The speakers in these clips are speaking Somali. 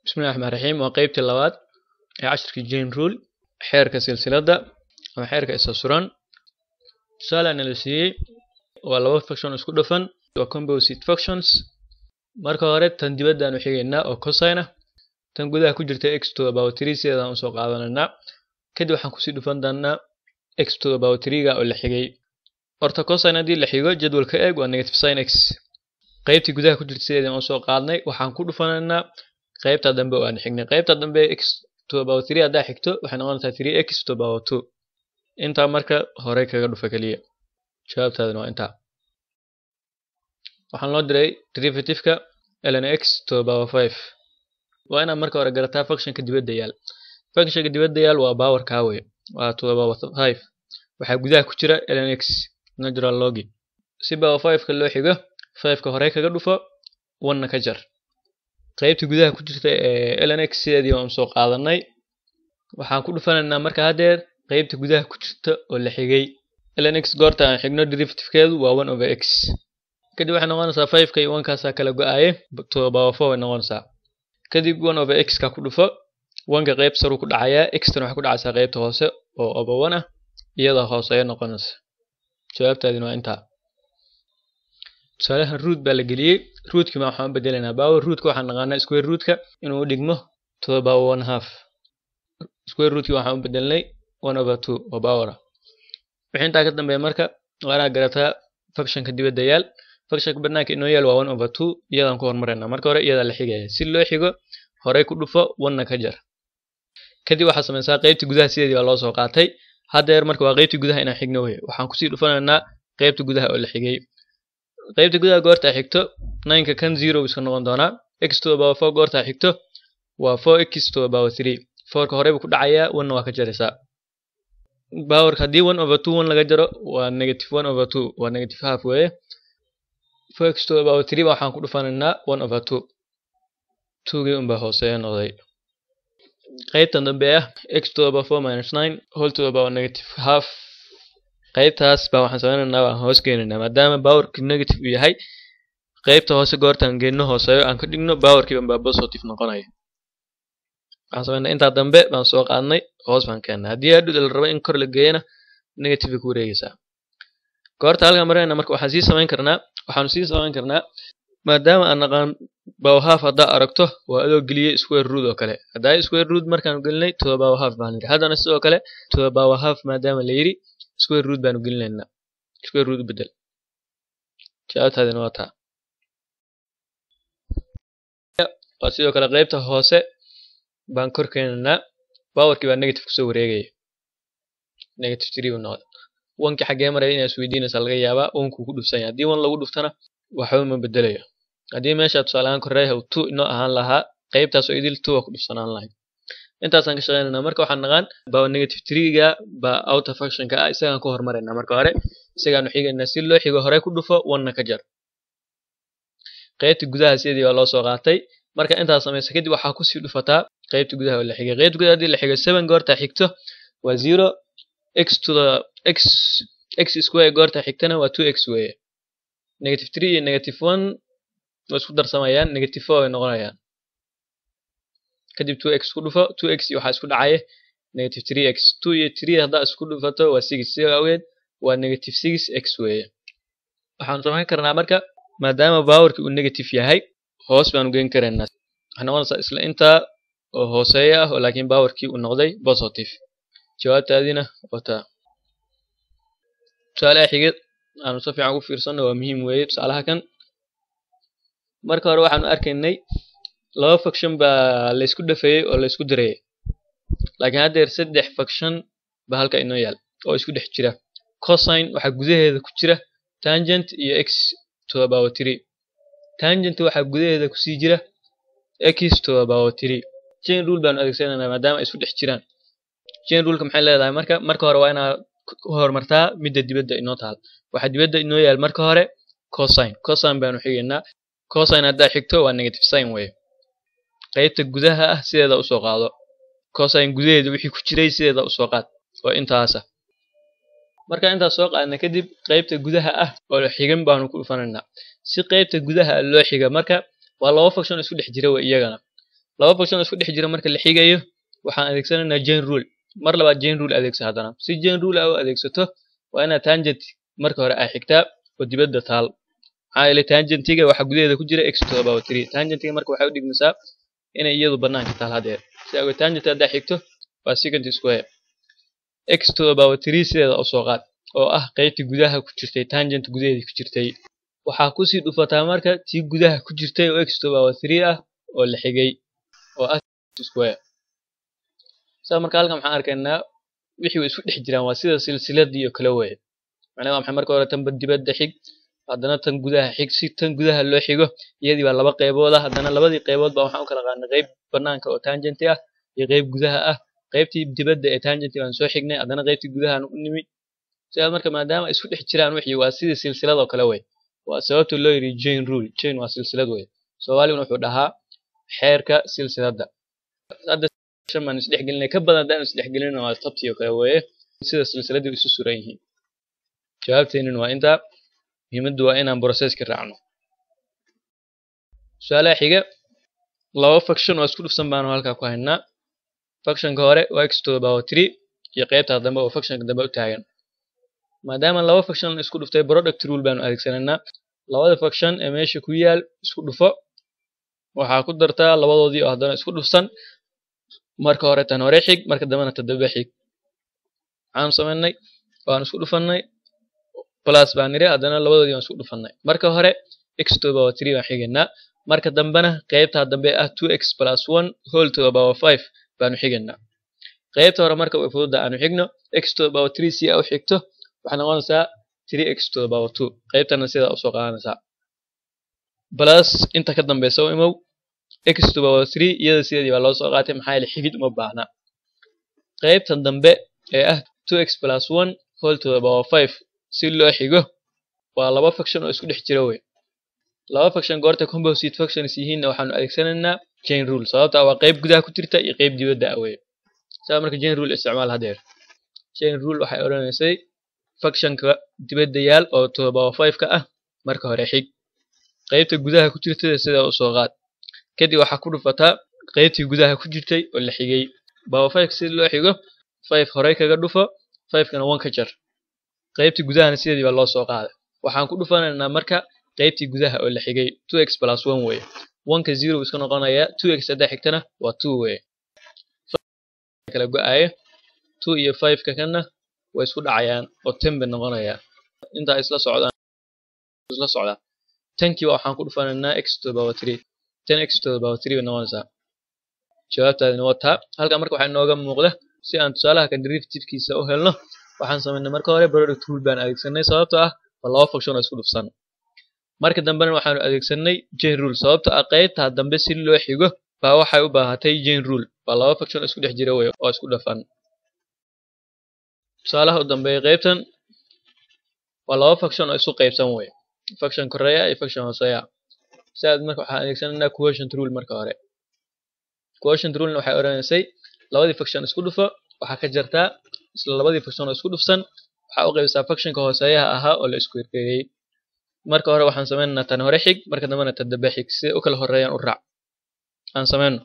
bismillahi raxmaan raxiim waa qeybtii labaad ee cashirkii jane rule xeerka silsiladda ama xeerka isa suran tusaale ana la siiyey waa laba faction isku dhafan waa composite factions marka hore tan dibaddaanu xigaynaa oo cosine ah tan gudaha ku jirta x to about three sideedaan usoo qaadanaynaa kadib waxaan kusii dhufan doonaa x to about three-ga oo la xigay horta cosine haddii la xigo jadwalka eeg waa negative sin x qaybtii gudaha ku jirta sideedaan usoo qaadnay waxaan ku dhufanaynaa qaybta dambe oo aan xignay qaybta dambe x to about three haddaa xigto waxay noqonaysaa three x to about two intaa marka hore kaga dhufa keliya jawaabtaadana waa intaa waxaan loo diray derivative-ka ln x to power five waa inaad marka hore garataa functionka dibadda yaal functionka dibadda yaal waa power kaawe waa to power five waxaa gudaha ku jira ln x natural logi si power five-ka loo xigo five-ka hore kaga dhufo one-na ka jar qaybta gudaha ku jirta ee ln x sideedii waan soo qaadanay waxaan ku dhufanaynaa marka haddeer qaybta gudaha ku jirta oo la xigay ln x goorta aan xigno derivative-keedu waa one over x kadib waxay noqonaysaa five-ka iyo one-kaasaa kala go-aaye to power four way noqonaysaa kadib one over x-ka ku dhufo one-ka qayb saruu ku dhacayaa x-tana waxay ku dhacaysaa qaybta hoose oo over one ah iyadoo hooseeya noqonaysa jawaabtaadina waa intaa tusaalahan root baa la geliyey rootkii ma waxaan u bedelaynaa power rootka waxaan naqaanaa square rootka inuu u dhigmo to the power one half square rootkii waxaan u bedelnay one over two oo power ah wixii intaa ka dambeeya marka waa inaad garataa functionka dibadda yaal functionka banaanka inoo yaal waa one over two iyadaan ku hormaraynaa marka hore iyadaa la xigaya si loo xigo horey ku dhufo one-na ka jar kadib waxaad samaysaa qaybta gudaha sideedii baa loo soo qaatay haddeer marka waa qaybta gudaha inaan xigno wey waxaan kusii dhufanaynaa qaybta gudaha oo la xigay qaybta gudaha goortaa xigto nineka kan zero iska noqon doonaa x to about four goortaa xigto waa four x to about three fourka horeyba ku dhacayaa one waa ka jaraysaa powerka haddii one over two one laga jaro waa negative one over two waa negative half weeye four x to about three ba waxaan ku dhufanaynaa one over two twogii unbaa hooseeya noqday qaybtan dambe ah x to about four minus nine whole to about negative half qaybtaas baa waxaan sameynaynaa waan hoos geenaynaa maadaama powerkii negative uu yahay qaybta hoose goortaan geenno hooseeyo aan ka dhigno powerkiiban baa positive noqonaya waxaan sameynaa intaa dambe baan soo qaadnay hoos baan keennaa haddii hadhowda la rabo in kor la geeyana negative bay ku wareegaysaa goorta halkaan marayna marka waxaan sii samayn karnaa waxaanu sii samayn karnaa maadaama aan naqaan power half haddaa aragto waa adoo geliyey square root oo kale haddaa square root markaanu gelinay to the power half baan yidhi haddana sidoo kale to the power half maadaama la yidhi square root baanu gelinaynaa square root u bedel jawaabtaadina waa taa waa sidoo kale qaybta hoose baan kor keenaynaa powerkii baa negative kusoo wareegaya negative three buu noqday onkii xaggee maraya inaa isweydiinaysa laga yaabaa onkuu ku dhufsan yahay haddii one lagu dhuftana waxba ma bedelayo haddii meesha tusaale ahaan koreeha uu two inoo ahaan lahaa qaybtaas oo idil two waa ku dhufsanaan lahayd intaasaan ka shaqeynaynaa marka waxaan naqaan power negative three-ga baa outer functionka ah isagaan ku hormaraynaa marka hore isagaanu xigaynaa si loo xigo horey ku dhufo one-na ka jar qaybta gudaha sidii baa loo soo qaatay marka intaas samaysa kadib waxaa kusii dhufataa qaybta gudaha oo la xigay qaybta gudaha haddii la xigo seven goortaa xigto waa zero x to the x x square goortaa xigtana waa two x weeye negative three iyo negative one way isku darsamayaan negative four way noqonayaan kadib two x ku dhufo two x waxaa isku dhacaya negative three x two iyo three haddaa isku dhufato waa six siga awgeed waa negative six x weeye waxaanu samayn karnaa marka maadaama powerkii uu negative yahay hoos baanu geen karaynaa waxay noqonaysaa isla intaa oo hooseeya ah oo laakiin powerkii uu noqday positive jawaabtaadina wataa tusaalaha xigid aanu si fiican ugu fiirsanno waa muhiim weeye tusaalaha kan marka hore waxaanu arkaynay laba faction baa laysku dhafeeyey oo laysku dirayay laakiin haddeer saddex faction baa halka inoo yaal oo isku dhex jira cosine waxaa gudaheeda ku jira tangent iyo x to about three tangent waxaa gudaheeda kusii jira x to about three chain rule baanu adeegsanaynaa maadaama ay isku dhex jiraan chain ruleka maxay leedahay marka marka hore waa inaad ku horumartaa midda dibadda inoo taal waxaa dibadda inoo yaal marka hore cosine cosine baanu xigaynaa cosine haddaa xigto waa negative sign weye qaybta gudaha ah sideeda usoo qaado cosine gudaheeda wixii ku jiray sideeda usoo qaad oo intaasa marka intaas soo qaadna kadib qaybta gudaha ah oo xigan baanu ku dhufanaynaa si qaybta gudaha loo xiga marka waa laba faction isku dhex jira wey iyagana laba function isku dhex jira marka la xigayo waxaan adeegsanaynaa chain rule mar labaad chain rule adeegsa haddana si chain rule ah u adeegsato waa inaad tangent marka hore ay xigtaa oo dibadda taal maxaa yeelay tangentiga waxa gudaheeda ku jira x to the power three tangentiga marka waxay u dhigmaysaa inay iyadu banaanka taal hadeer si awgeed tangent haddaa xigto waa secant square x to the power three sideeda u soo qaad oo ah qaybtii gudaha ku jirtay tangent gudaheedii ku jirtay waxaa kusii dhufataa marka tii gudaha ku jirtay oo x to the power three ah oo la xigay oo ah square saa marka halkan waxaan arkaynaa wixii way isku dhex jiraan waa sida silsiladii oo kale weeye macnaha waa maxay marka hore tanba dibadda xig haddana tan gudaha xig si tan gudaha loo xigo iyadii baa laba qaybood ah haddana labadii qaybood baa waxaan u kala qaadnay qayb banaanka oo tangenti ah iyo qayb gudaha ah qaybtii dibadda ee tangenti baan soo xignay haddana qaybtii gudahaan u nimi sidaa marka maadaama ay isku dhex jiraan wixii waa sidii silsilad oo kale wey waa sababta loo yidhi chain rule chain waa silsilad wey soomaaliguna wuxuu dhahaa xeerka silsiladda hadda shan baan isdhexgelinay ka badan haddaan isdhexgelina waa tabtii oo kale weeye sida silsiladii isu suran yihiin jawaabteenin waa intaa muhiimaddu waa inaan processka raacno su-aalaha xiga laba faction oo isku dhufsan baanu halkaa ku haynaa factionka hore waa x to the power three iyo qaybta dambe oo factionka dambe u taagan maadaama laba faction isku dhuftay product rule baanu adeegsanaynaa labada faction ee meesha ku yaal isku dhufo waxaa ku dartaa labadoodii oo haddana isku dhufsan marka hore tan hore xig marka dambena ta dambe xig waxaanu samaynay waan isku dhufannay plus baan niri haddana labadoodii waan isku dhufannay marka hore x to the power three baan xigaynaa marka dambena qaybta dambe ah two x plus one whole to the power five baanu xigaynaa qaybta hore marka way fududda aanu xigno x to the power three si aa u xigto waxay noqonaysaa three x to the power two qaybtana sidaa usoo qaadanaysaa plus inta ka dambeysa u imow x to the power three iyada sideedii baa loo soo qaatay maxaa yeele xigid uma baahna qaybtan dambe ee ah two x plus one whole to the power five si loo xigo waa laba faction oo isku dhex jira wey laba faction goorta composite factions yihiinna waxaanu adeegsanaynaa chain rule sababta waa qayb gudaha ku jirta iyo qayb dibadda ah wey saa marka chain rule isticmaal hadeer chain rule waxay odhanaysay factionka dibadda yaal oo to the power five ka ah marka hore xig qaybta gudaha ku jirtada sidaa usoo qaad kadib waxaa ku dhufataa qaybtii gudaha ku jirtay oo la xigay power five si loo xigo five horey kaga dhufo fivekana one ka jar qaybtii gudahana sideedii baa loo soo qaaday waxaan ku dhufanaynaa marka qaybtii gudaha oo la xigay two x plus one weye oneka zero iska noqonaya two x haddaa xigtana waa two weye kala go-aaya two iyo fiveka kana way isku dhacayaan oo ten bay noqonayaan intaa isla socdaan isla socdaa tenkiiba waxaan ku dhufanaynaa x to the power three ten x to the power three bay noqonaysaa jawaabtaadina waa taa halkaa marka waxaa inooga muuqda si aan tusaalaha kan derivative-kiisa u helno waxaan samaynay marka hore product rule baan adeegsanay sababtoo ah waa laba function oo isku dhufsan marka dambena waxaanu adeegsanay chain rule sababtoo ah qaybtaa dambe si loo xigo baa waxay u baahatay chain rule waa laba function oo isku dhex jira wey oo isku dhafan tusaalaha u dambeeya qaybtan waa laba function oo isu qaybsan wey function koreya iyo function hooseya sidaas marka waxaan adeegsanaynaa quotient rule marka hore quotient rulena waxay odhanaysay labadii function isku dhufo waxaa ka jartaa isla labadii function oo isku dhufsan waxaa u qaybisaa functionka hooseeyaha ahaa oo la isku hirgeeyey marka hore waxaan sameynaynaa tan hore xig marka dambena tan dambe xig siday u kala horeeyaan u raac aan sameyno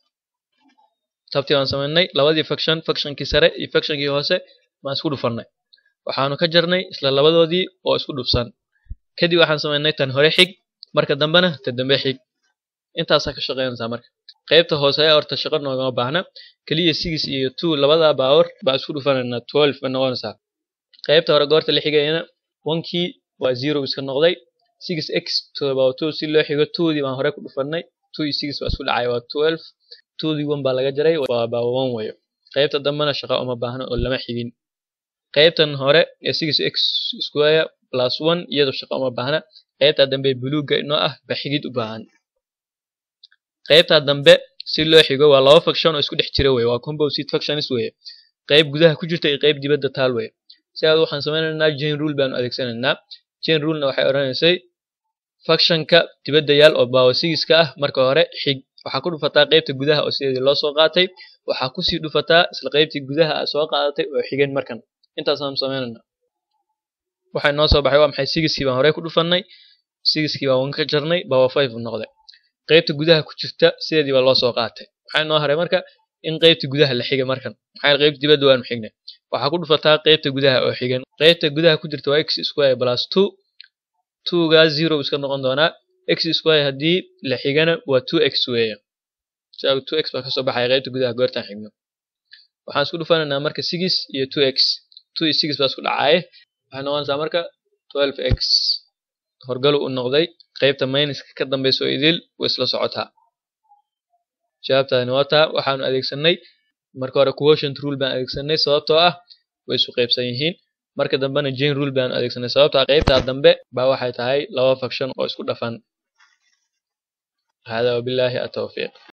tabtii waan sameynay labadii function functionkii sare iyo functionkii hoose baan isku dhufannay waxaanu ka jarnay isla labadoodii oo isku dhufsan kadib waxaan sameynay tan hore xig marka dambena tan dambe xig intaasaa ka shaqeynaysaa marka qaybta hooseeya horta shaqo noogama baahna keliya six iyo two labada baawar baa isku dhufanaynaa twelve bay noqonaysaa qaybta hore goorta la xigayana onkii waa zero iska noqday six x to the power two si loo xigo twodii baan hore ku dhufannay two iyo six baa isku dhacay waa twelve twodii one baa laga jaray waa baa one weyo qaybta dambena shaqo uma baahna oo lama xigin qaybtan hore ee six x square plus one iyadoo shaqo uma baahna qaybta dambe buluugga inoo ah baa xigid u baahan qaybta dambe si loo xigo waa laba function oo isku dhex jira wey waa composite functions weye qayb gudaha ku jirta iyo qayb dibadda taal weye sidaas waxaan sameynaynaa chain rule baanu adeegsanaynaa chain rulena waxay odhanaysay functionka dibadda yaal oo power sixka ah marka hore xig waxaa ku dhufataa qaybta gudaha oo sideedii loo soo qaatay waxaa kusii dhufataa isla qaybtii gudaha a soo qaadatay oo xigeen markan intaasaan sameynaynaa waxay noo soo baxay waa maxay sixkii baan horey ku dhufannay sixkii baan one ka jarnay power five u noqday qaybta gudaha ku jirta sideedii baa loo soo qaatay waxaa noo haray marka in qaybta gudaha la xigay markan maxaa qaybta dibadda waanu xignay waxaa ku dhufataa qaybta gudaha oo xigan qaybta gudaha ku jirta waa x square plus two twogaa zero iska noqon doonaa x square haddii la xigana waa two x weeye saa two x baa kasoo baxaya qaybta gudaha goortaan xigno waxaan isku dhufanaynaa marka six iyo two x two iyo six baa isku dhacaaye waxay noqonaysaa marka twelve x horgalu u noqday qaybta minuska ka dambeysa oo idil way isla socotaa jawaabtaani waa taa waxaanu adeegsanay marka hore quotient rule baan adeegsanay sababtoo ah way isu qaybsan yihiin marka dambena chain rule baanu adeegsanay sababtoo ah qaybtaa dambe baa waxay tahay laba faction oo isku dhafan hada wabillahi atawfiiq